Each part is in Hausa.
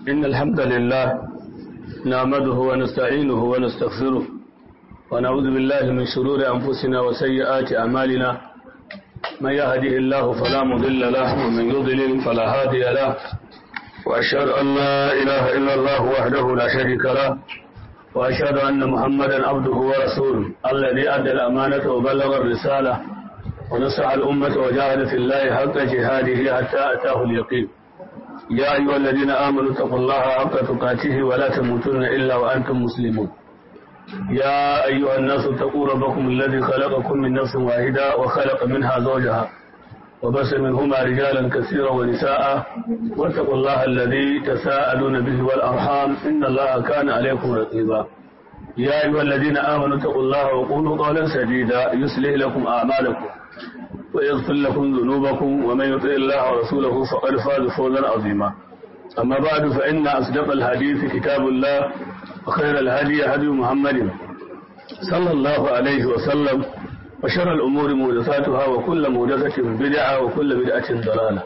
إن الحمد لله نعمده ونستعينه ونستغفره ونعوذ بالله من شرور أنفسنا وسيئات أعمالنا من يهده الله فلا مضل له ومن يضلل فلا هادي له وأشهد أن لا إله إلا الله وحده لا شريك له وأشهد أن محمدا عبده ورسوله الذي أدى الأمانة وبلغ الرسالة ونصح الأمة وجاهد في الله حق جهاده حتى أتاه اليقين يا أيها الذين آمنوا اتقوا الله حق تقاته ولا تموتن إلا وأنتم مسلمون يا أيها الناس اتقوا ربكم الذي خلقكم من نفس واحدة وخلق منها زوجها وبس منهما رجالا كثيرا ونساء واتقوا الله الذي تساءلون به والأرحام إن الله كان عليكم رقيبا يا أيها الذين آمنوا اتقوا الله وقولوا قولا سديدا يصلح لكم أعمالكم ويغفر لكم ذنوبكم ومن يطع الله ورسوله فقد فاز فوزا عظيما أما بعد فإن أصدق الحديث كتاب الله وخير الهدي هدي محمد صلى الله عليه وسلم وشر الأمور محدثاتها وكل محدثة بدعة وكل بدعة ضلالة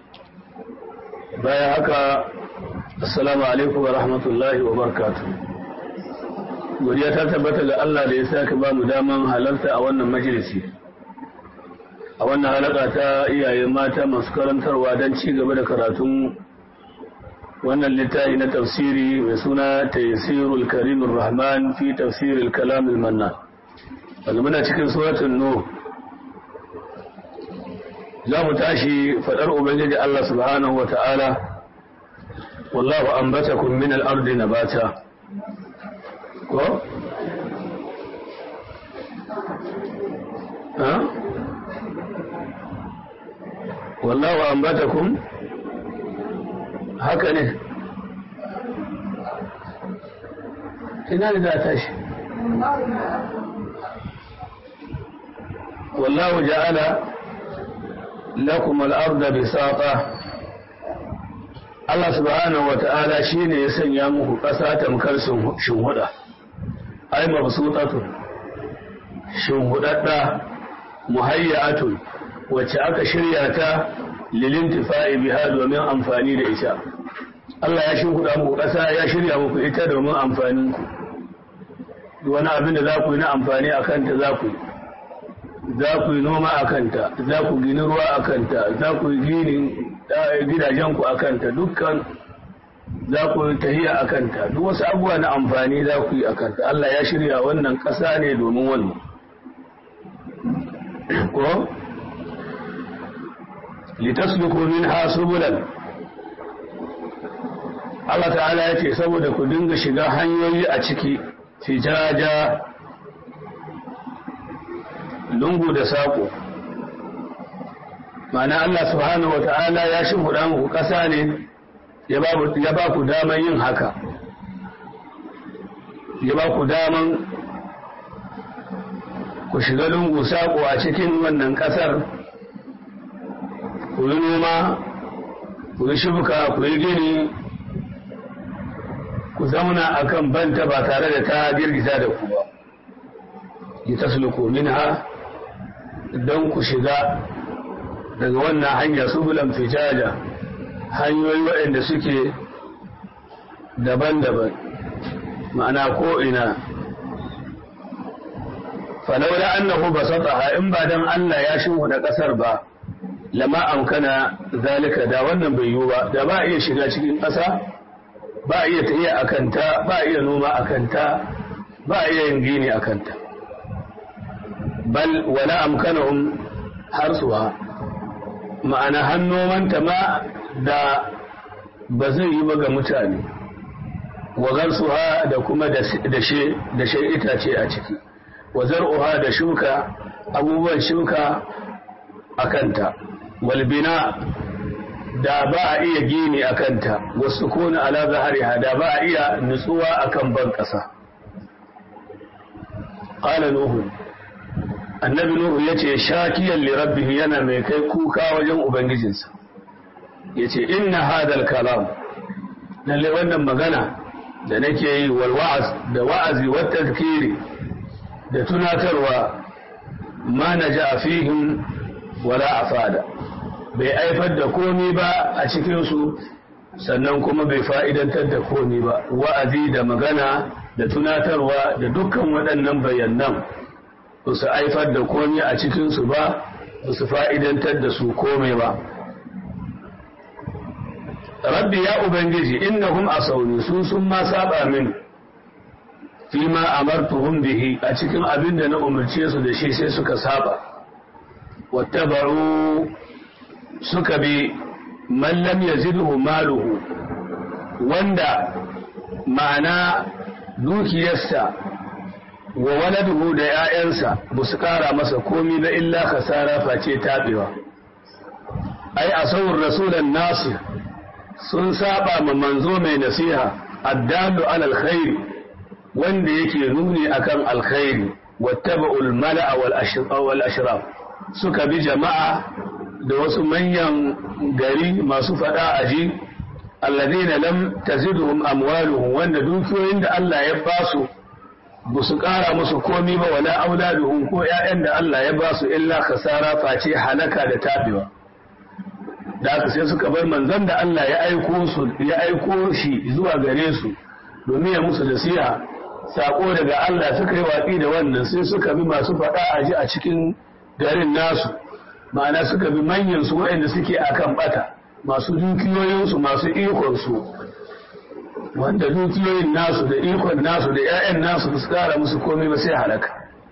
بايا هكا السلام عليكم ورحمة الله وبركاته godiya ta tabbata ga Allah da ya sake ba mu daman halarta a wannan majalisi a wannan halaka ta iyaye mata masu karantarwa don ci gaba da karatun wannan littafi na tafsiri mai suna taysirul karimur rahman fi tafsiril kalamil mannan wanda muna cikin suratun nu za mu tashi fadar ubangiji Allah subhanahu wa ta'ala wallahu ambatakum min al-ardi nabata ko ha wallahu ambatakum haka ne ina da tashi والله جعل لكم الأرض بساطة Allah subhanahu wa ta'ala shi ne ya sanya muku ƙasa tamkar shimhuda, ai mabsutatun shimhudadda muhayyatun wacce aka shirya ta lilintifa'i biha domin amfani da ita. Allah ya shimhuda muku ƙasa ya shirya muku ita domin amfaninku. Wani abin da za ku yi na amfani a kanta za ku yi. za ku yi noma a kanta za ku gini ruwa a kanta za ku yi gini gidajenku a kanta dukkan za ku yi tahiya a kanta duk wasu abubuwa na amfani za ku yi a kanta Allah ya shirya wannan ƙasa ne domin wannan ko litasluku minha subulan Allah ta'ala ya ce saboda ku dinga shiga hanyoyi a ciki fijaja lungu da saƙo ma'ana Allah subhanahu wata'ala ya shimfiɗa muku ƙasa ne ya ba ku daman yin haka ya ba ku daman ku shiga lungu saƙo a cikin wannan ƙasar ku yi noma ku yi shuka ku yi gini ku zauna a kan banta ba tare da ta girgiza da ku ba yi tasluku minha don ku shiga daga wannan hanya subulan fijaja hanyoyi waɗanda suke daban-daban ma'ana ko'ina falaula annahu basataha in ba dan Allah ya da ƙasar ba lama amkana zalika da wannan bai yiwu ba da ba iya shiga cikin ƙasa ba iya tafiya a kanta ba iya noma a kanta ba iya yin gini a kanta bal wala amkanahum harsuha ma'ana hannomanta ma da ba zai yi ba ga mutane wagarsuha da kuma da she itace a ciki wa zar'uha da shuka abubuwan shuka a kanta walbina da ba a iya gini a kanta wasu kona ala zahariha da ba a iya nutsuwa akan ban ƙasa ƙala nuhu annabi nuhu ya ce shakiyan lirabbihi yana mai kai kuka wajen ubangijinsa ya ce inna hadal kalam lalle wannan magana da nake yi wal wa'az da wa'azi wa tazkiri da tunatarwa ma naja fihim wala afada bai aifar da komi ba a cikinsu sannan kuma bai fa'idantar da komi ba wa'azi da magana da tunatarwa da dukkan waɗannan bayanan ba su haifar da komi a cikinsu ba ba su fa'idantar da su komai ba rabbi ya ubangiji innahum asawni su sun ma saba min fi ma amartuhum bihi a cikin abin da na umarce su da shi sai suka saba wattaba'u suka bi man lam yazidhu maluhu wanda ma'ana dukiyarsa wa waladuhu da 'ya'yansa ba su kara masa komi ba illa kasara face tabewa ai asawur rasulan nasir sun saba ma manzo mai nasiha addalu alal khairi wanda yake nuni akan alkhairi wattaba'ul mala'a wal ashraf suka bi jama'a da wasu manyan gari masu fada aji alladhina lam tazidhum amwaluhum wanda dukiyoyin da Allah ya basu ba su kara musu komi ba wala auladuhum ko ƴaƴan da Allah ya basu illa khasara face halaka da tabewa da haka sai suka bar manzon da Allah ya aiko su ya aiko shi zuwa gare su domin ya musu nasiha sako daga Allah suka yi watsi da wannan sai suka bi masu faɗa a ji a cikin garin nasu ma'ana suka bi manyan su waɗanda suke akan bata masu dukiyoyinsu masu ikon su wanda dukiyoyin nasu da ikon nasu da 'ya'yan nasu su kara musu komai ba sai halaka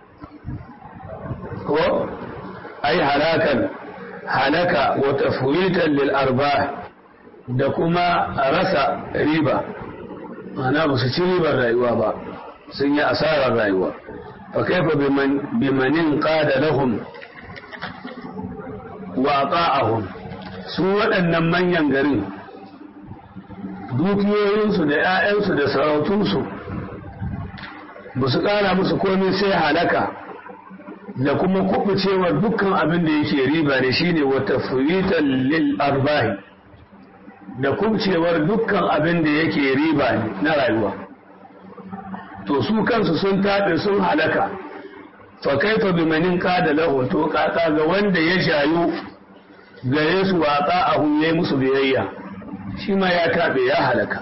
ko ai halakan halaka wa tafwitan lil arbah da kuma rasa riba ma'ana ba su ci ribar rayuwa ba sun yi asarar rayuwa fa kaifa bimanin qada lahum wa ata'ahum su waɗannan manyan garin dukiyoyinsu da 'ya'yansu da sarautunsu ba su ƙara musu komai sai halaka da kuma kubucewar dukkan abin da yake riba ne shine wata furitan lil arbahi da kubucewar dukkan abin da yake riba ne na rayuwa to su kansu sun taɓe sun halaka fa kaifa bimanin qada lahu to kaka ga wanda ya shayu gare su waƙa a huye musu biyayya shi ma ya taɓe ya halaka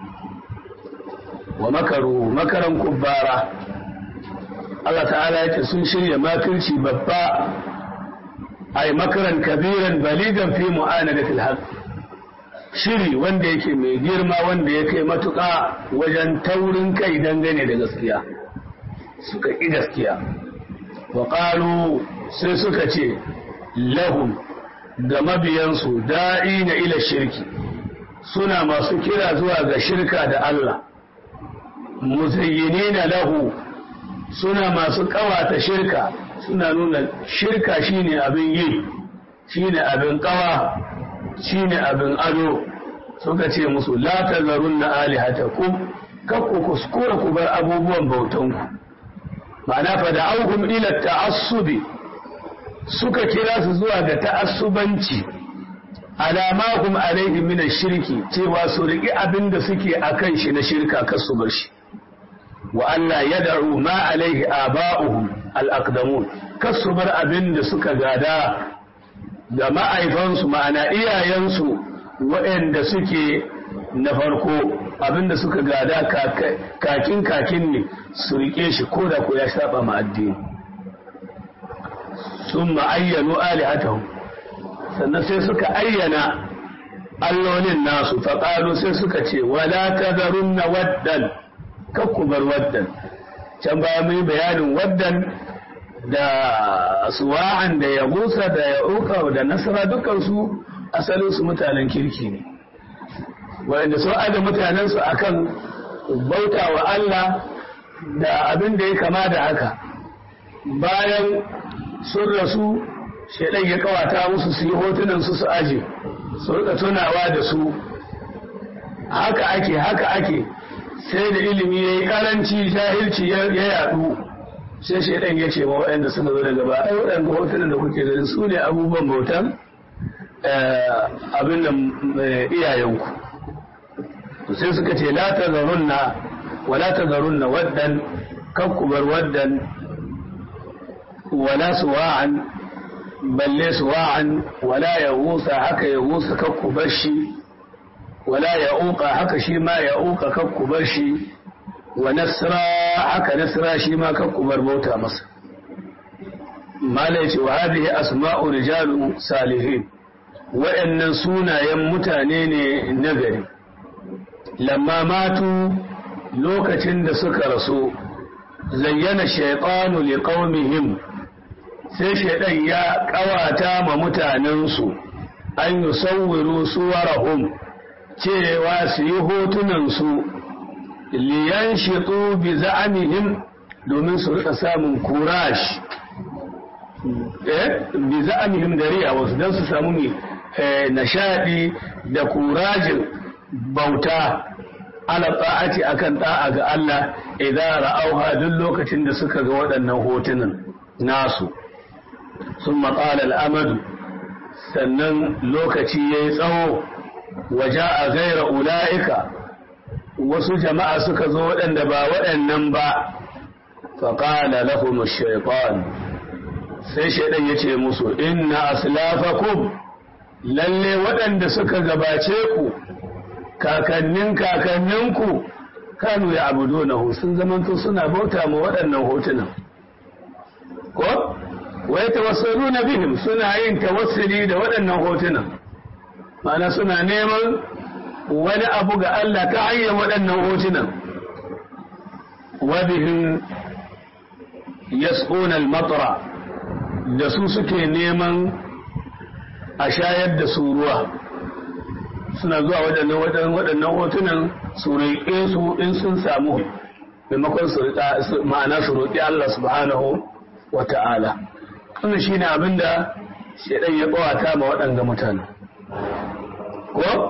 wa makaru makaran kubbara Allah ta'ala yake sun shirya makirci babba ay makaran kabiran baligan fi mu'anadatil haqq shiri wanda yake mai girma wanda ya kai matuƙa wajen taurin kai dangane da gaskiya suka ƙi gaskiya wa ƙalu sai suka ce lahum ga mabiyansu da'i na ila shirki suna masu kira zuwa ga shirka da Allah muzayyini na lahu suna masu kawata shirka suna nuna shirka shine abin yi shine abin kawa shine abin ado suka ce musu la tazarun na alihatakum kakku kuskura ku bar abubuwan bautanku ma'ana fa da auhum ila ta'assubi suka kira su zuwa ga ta'assubanci alamahum alaihi min shirki cewa su riki abin da suke akan shi na shirka kar su bar shi wa Allah ya da'u ma alaihi aba'uhum al-aqdamun kar su bar abin da suka gada ga ma'aifansu ma'ana iyayensu waɗanda suke na farko abin da suka gada kakin kakin ne su rike shi ko da ko ya saba ma addini sun ma'ayyano alihatahum sannan sai suka ayyana allolin nasu faƙalu sai suka ce wala tazarun na waddan kakkubar waddan can baya mai bayanin waddan da suwa'an da ya gusa da ya uka da nasara dukansu asalinsu mutanen kirki ne wanda sun aida mutanensu akan bauta wa Allah da abin da ya kama da haka bayan sun rasu shaidan ya kawata musu su yi hotunan su su aje su rika tunawa da su haka ake haka ake sai da ilimi ya yi karanci jahilci ya yadu sai shaidan ya ce wa waɗanda suka zo daga baya waɗanda hotunan da kuke ganin su ne abubuwan bautan abin da iyayenku sai suka ce la ta zarunna wala ta zarunna waddan kakkubar waddan wala suwa'an balle suwa'an wala ya wusa haka ya wusa kakkubar shi wala ya'uqa haka shi ma ya'uqa kakku bar shi wa nasra haka nasra shi ma kakku bar bauta masa mala yace wa hadhihi asma'u rijalun salihin wa'annan sunayen mutane ne nagari lamma matu lokacin da suka rasu zayyana shaytanu liqaumihim sai shaydan ya kawata ma mutanensu an yusawwiru suwarahum cewa su yi hotunansu liyan shiɗu bi za'amihim domin su rika samun kurash eh bi za'amihim da riya wasu don su samu mai nashadi da kurajin bauta ala ta'ati akan ta'a ga Allah idan ra'auha duk lokacin da suka ga waɗannan hotunan nasu sun matsala al'amadu sannan lokaci ya yi tsawo waje a gaira ula'ika wasu jama'a suka zo waɗanda ba waɗannan ba faƙala lahum shaitan sai shaidan ya ce musu inna aslafakum lalle waɗanda suka gabace ku kakannin kakanninku kanu ya abudu na sun zamanto suna bauta ma waɗannan hotunan ko wai tawassalu na bihim suna yin tawassuli da waɗannan hotunan ma'ana suna neman wani abu ga Allah ta hanyar waɗannan hotunan wabihim yasquna al-matra da su suke neman a shayar da su ruwa suna zuwa waɗannan waɗannan hotunan su roƙe su in sun samu maimakon su ma'ana su roƙi Allah subhanahu wa ta'ala wannan shine abin da shaidan ya ƙawata ma waɗanga mutane ko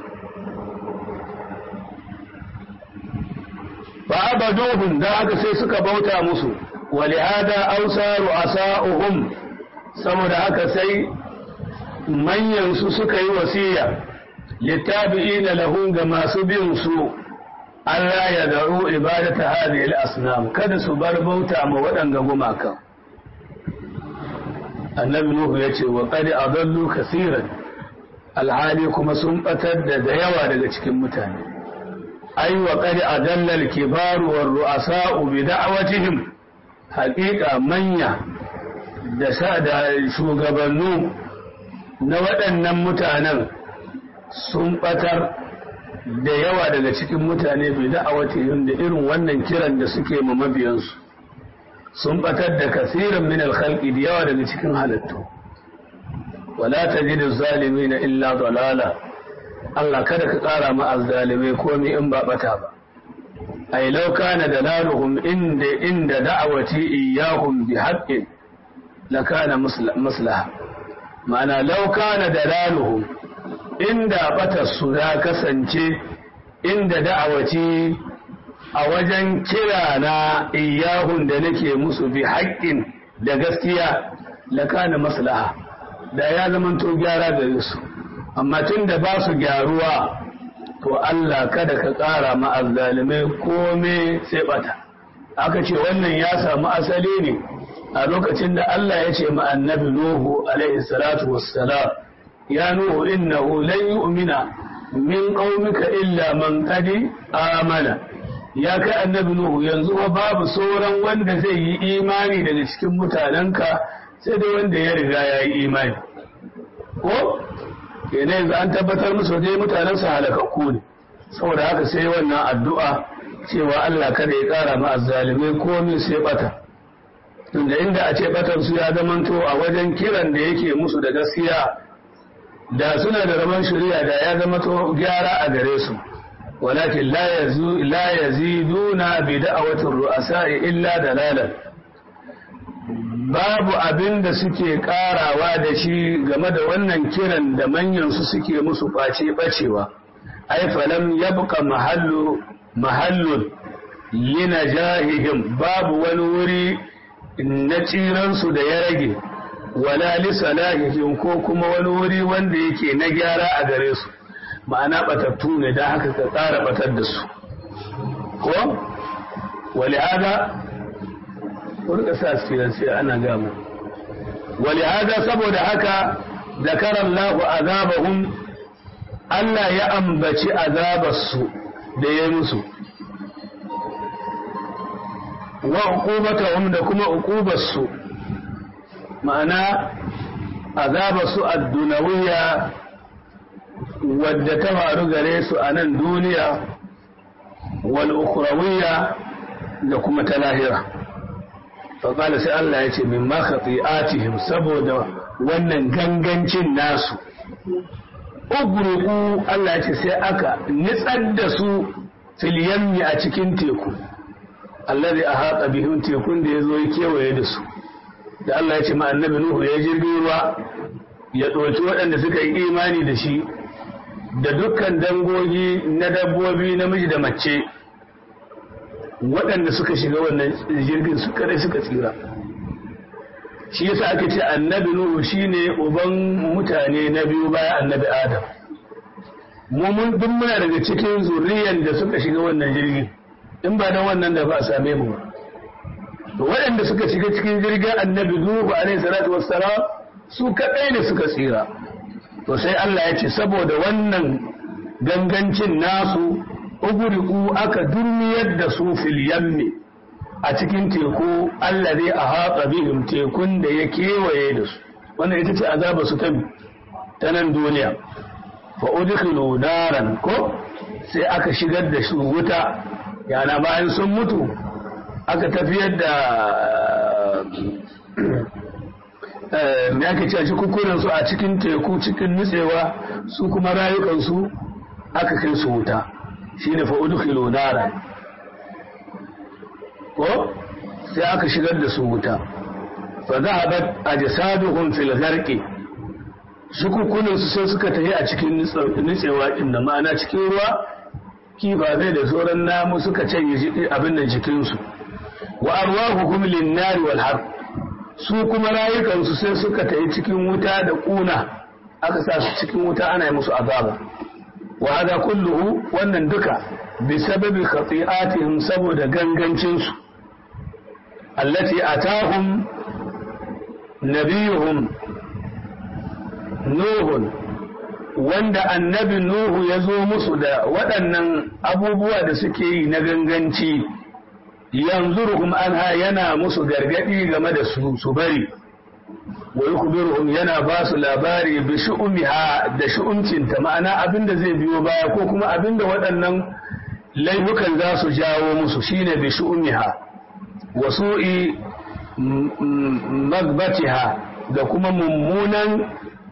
ba abaduhum da haka sai suka bauta musu walihada ausaru asa'uhum saboda haka sai manyan su suka yi wasiya littabi'ina lahum ga masu bin su Allah ya daru ibadata hadhihi al-asnam kada su bar bauta ma waɗanga gumakan annabi nuhu yace wa qad adallu kaseeran alhali kuma sun batar da da yawa daga cikin mutane ai wa qad adalla al-kibaru war ru'asa'u bi da'watihim haqiqa manya da sa da shugabannu na waɗannan mutanen sun batar da yawa daga cikin mutane bi da'awatihim da irin wannan kiran da suke ma mabiyansu sun batar da kasiran min al-khalqi da yawa daga cikin halittu wala tajidu zalimina illa dalala Allah kada ka ƙara ma azzalimai komai in ba bata ba ay law kana dalaluhum inda inda da'awati iyyahum bi haqqin lakana maslaha ma'ana law kana dalaluhum inda batar su ya kasance inda da'awaci a wajen kira na iyahun da nake musu bi haƙƙin da gaskiya lakana maslaha da ya zamanto gyara gare su amma tun da ba su gyaruwa to Allah kada ka ƙara ma'azzalimai kome sai bata aka ce wannan ya samu asali ne a lokacin da Allah ya ce ma annabi Nuhu alaihi salatu wassalam ya Nuhu innahu lan yu'mina min qaumika illa man qad amana ya kai annabi Nuhu yanzu fa babu sauran wanda zai yi imani daga cikin mutanenka sai dai wanda ya riga ya yi imani ko kenan yanzu an tabbatar musu dai mutanen su halakakku ne saboda haka sai wannan addu'a cewa Allah kada ya kara ma azzalimai komai sai bata tunda inda a ce batan su ya zamanto a wajen kiran da yake musu da gaskiya da suna da rabon shari'a da ya zama to gyara a gare su walakin la yaziduna bi da'awatir ru'asa'i illa dalalan babu abin da suke karawa da shi game da wannan kiran da manyan su suke musu face bacewa ai falam yabqa mahallu mahallun linajahihim babu wani wuri na tsiransu da ya rage wala li salahihim ko kuma wani wuri wanda yake na gyara a gare su ma'ana batattu ne da haka ka tsara batar da su ko wali hada kurka sa su sai ana gama wali hada saboda haka zakara Allahu azabahum Allah ya ambaci azabarsu da ya musu wa uqubatahum da kuma uqubarsu ma'ana azabarsu ad-dunawiyya wadda ta faru gare su a nan duniya wal ukhrawiyya da kuma ta lahira fa qala sai Allah ya ce min ma khati'atihim saboda wannan gangancin nasu ugruku Allah ya ce sai aka nitsar da su fil yammi a cikin teku allazi ahata bihim tekun da yazo ya kewaye da su da Allah ya ce ma annabi Nuhu ya jirgin ruwa ya ɗauki waɗanda suka yi imani da shi da dukkan dangogi na dabbobi namiji da mace waɗanda suka shiga wannan jirgin su kadai suka tsira shi yasa aka ce annabi nuhu shine uban mutane na biyu bayan annabi adam mu mun duk muna daga cikin zuriyan da suka shiga wannan jirgin in ba dan wannan da ba a same mu to waɗanda suka shiga cikin jirgin annabi nuhu alaihi salatu wassalam su kadai ne suka tsira to sai Allah ya ce saboda wannan gangancin nasu uguriku aka durmiyar da su fil yammi a cikin teku Allah zai a haƙa bihim tekun da ya kewaye da su wannan ita ce azaba su ta ta nan duniya fa udkhilu naran ko sai aka shigar da su wuta yana bayan sun mutu aka tafiyar da me ake cewa kukunan su a cikin teku cikin nutsewa su kuma rayukansu aka kai su wuta shine fa udkhilu naran ko sai aka shigar da su wuta fa zahabat ajsaduhum fil gharqi shukukunan su sai suka tafi a cikin nutsewa din da ma'ana cikin ruwa kifafe da sauran namu suka canye abin da jikin su wa arwahuhum lin nari wal harb su kuma rayukansu sai suka tafi cikin wuta da kuna aka sa su cikin wuta ana yi musu azaba wa hada kulluhu wannan duka bi sababi khati'atihim saboda gangancin su allati atahum nabiyuhum nuhun wanda annabi nuhu ya zo musu da waɗannan abubuwa da suke yi na ganganci yanzuruhum anha yana musu gargadi game da su su bari wa yukhbiruhum yana ba su labari bi shu'umiha da shu'umcinta ma'ana abinda zai biyo baya ko kuma abinda waɗannan laifukan za su jawo musu shine bi shu'umiha wa su'i magbatiha da kuma mummunan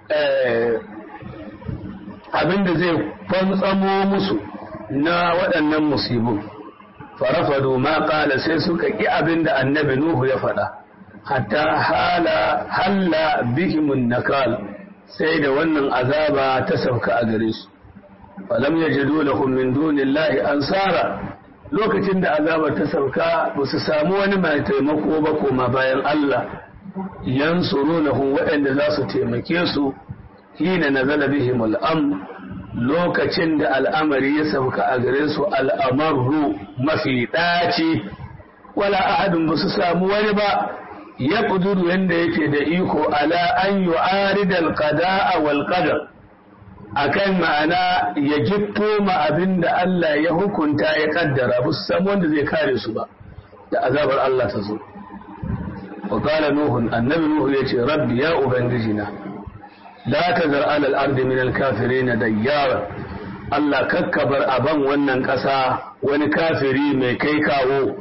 abinda zai fantsamo musu na waɗannan musibin farafadu ma ƙala sai suka ƙi abin da annabi Nuhu ya faɗa, hatta hala halla bihimun nakal sai da wannan azaba ta sauka a gare su. Falam ya jado lahum min dunillahi ansara lokacin da azabar ta sauka ba su samu wani mai taimako ba koma bayan Allah yansurunahum waɗanda za su taimake su hina nazala bihim al'am lokacin da al'amari ya sauka a gare su al'amarru mafi ɗaci wala ahadin ba su samu wani ba ya ƙuduru yadda yake da iko ala an yi aridal qada'a wal qadar akan ma'ana ya gitto ma abin da Allah ya hukunta ya kaddara ba su samu wanda zai kare su ba da azabar Allah ta zo wa qala nuhun annabi nuhu yace rabbi ya ubangijina la tazar ala al-ard min al-kafirin dayyara Allah kakkabar aban wannan ƙasa wani kafiri mai kai kawo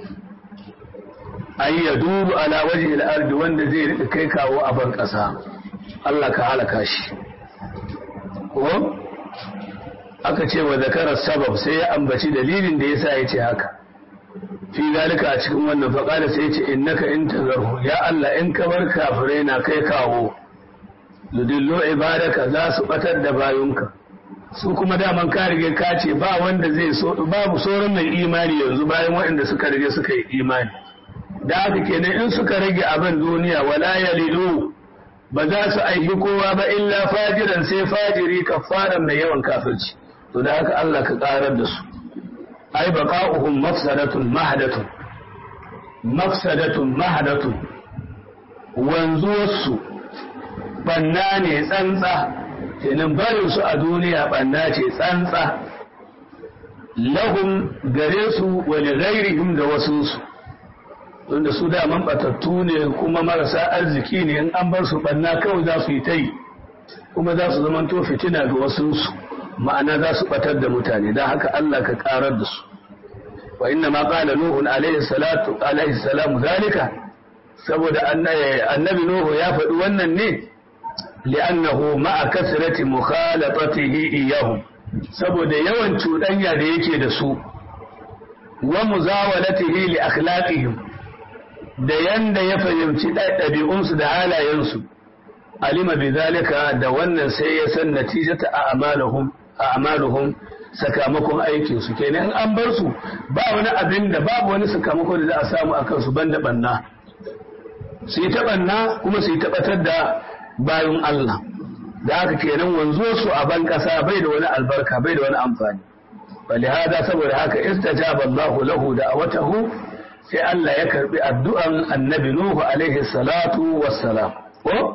ay yaduru ala wajhi al-ard wanda zai rika kai kawo a ban ƙasa Allah ka halaka shi ko aka ce wa zakarar sabab sai ya ambaci dalilin da yasa ya ce haka fi zalika a cikin wannan faƙala sai ya ce innaka in tazarhu ya Allah in ka bar kafirai na kai kawo ludillo ibadaka za su batar da bayunka su kuma daman ka rige ka ce ba wanda zai so babu sauran mai imani yanzu bayan waɗanda suka rige suka yi imani da haka kenan in suka rage abin duniya wala yalilu ba za su aiki kowa ba illa fajiran sai fajiri kafaran mai yawan kafirci to da haka Allah ka karar da su ai baqa'uhum mafsadatun mahdatun mafsadatun mahdatun wanzuwarsu banna ne tsantsa kenan barin su a duniya banna ce tsantsa lahum gare su wa li ghairihim da wasu su wanda su da man batattu ne kuma marasa arziki ne in an bar su banna kawai za su yi ta yi kuma za su zamanto fitina ga wasu su ma'ana za su batar da mutane don haka Allah ka karar da su wa inna ma qala nuhu alaihi salatu alaihi salamu zalika saboda annabi nuhu ya faɗi wannan ne li'annahu ma'a kasrati mukhalatatihi iyahum saboda yawan cuɗanya da yake da su wa muzawalatihi li akhlaqihim da yanda ya fahimci ɗabi'unsu da halayensu alima bi zalika da wannan sai ya san natijata a amaluhum a amaluhum sakamakon aikin su kenan an bar su ba wani abin da babu wani sakamako da za a samu akan su banda banna su yi ta banna kuma su yi tabbatar da bayan Allah da haka kenan wanzo su a ban kasa bai da wani albarka bai da wani amfani bali hada saboda haka istajaba Allahu lahu da awatahu sai Allah ya karbi addu'an annabi Nuhu alaihi salatu wassalam ko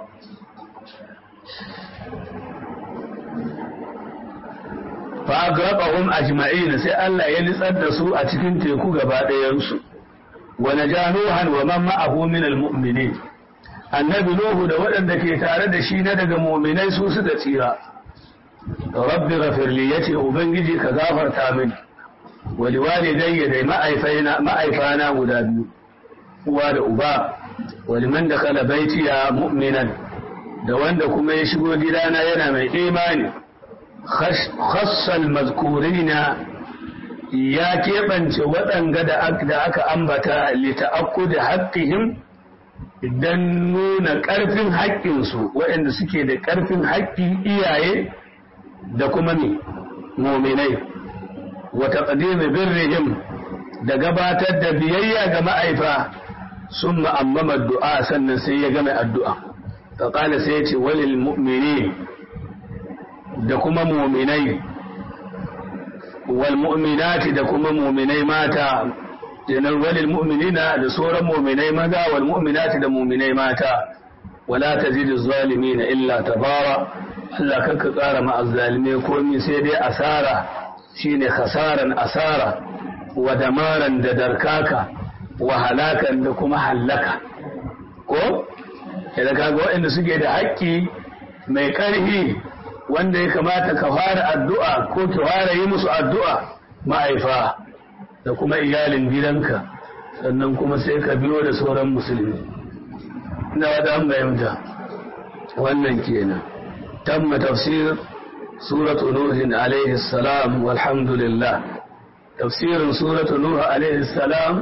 fa agraqahum ajma'in sai Allah ya nitsar da su a cikin teku gaba ɗayan su wa najanuhan wa man ma'ahu min almu'minin annabi Nuhu da waɗanda ke tare da shi na daga mu'minai su suka tsira rabbi ghafir li yace ubangiji ka gafarta mini wa liwalidayya da ma'aifana ma'aifana guda biyu uwa da uba wa liman dakala baitiya mu'minan da wanda kuma ya shigo gidana yana mai imani khassal mazkurina ya keɓance waɗanga da aka ambata lita'akku da haƙƙihim idan nuna ƙarfin haƙƙinsu waɗanda suke da ƙarfin haƙƙi iyaye da kuma ne mominai wata ƙadimi birrihim da gabatar da biyayya ga ma'aifa sun ma'ammama du'a sannan sai ya game addu'a faƙala sai ya ce walil mu'mini da kuma muminai wal mu'minati da kuma muminai mata kenan walil mu'minina da sauran muminai maza wal mu'minati da muminai mata wala tazidu zalimin illa tabara Allah kanka tsara ma azzalimai komai sai dai asara shine khasaran asara wa damaran da darkaka wa halakan da kuma hallaka ko idan kaga waɗanda suke da haƙƙi mai ƙarfi wanda ya kamata ka fara addu'a ko ki fara yi musu addu'a ma'aifa da kuma iyalin gidanka sannan kuma sai ka biyo da sauran musulmi ina wada an bayyanta wannan kenan tamma tafsir suratu nuhin alaihi salam walhamdulillah tafsirin suratu nuh alaihi salam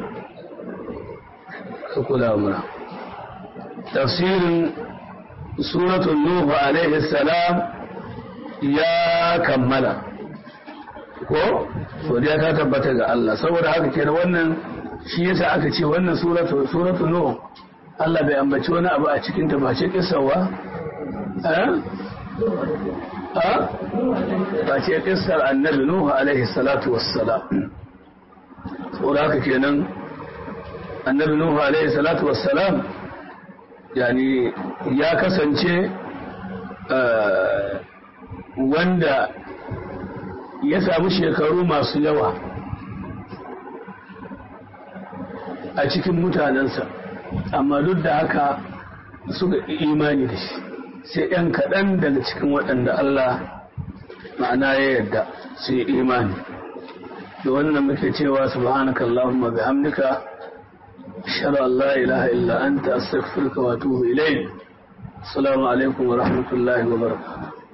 ka kula mura tafsirin suratu nuh alaihi salam ya kammala ko godiya ta tabbata ga Allah saboda haka kenan wannan shi yasa aka ce wannan suratu suratu nuh Allah bai ambaci wani abu a cikin ta ba ce kissawa eh ha ba ce kissar annabi nuh alaihi salatu wassalam saboda haka kenan annabi nuh alaihi salatu wassalam yani ya kasance wanda ya samu shekaru masu yawa a cikin mutanensa amma duk da haka suka imani da shi sai ‘yan kaɗan daga cikin waɗanda Allah ma'ana ya yarda su yi imani da wannan muke cewa subhanaka Allahumma bihamdika ashhadu an la ilaha illa anta astaghfiruka wa atubu ilayk assalamu alaikum wa rahmatullahi wa barakatuh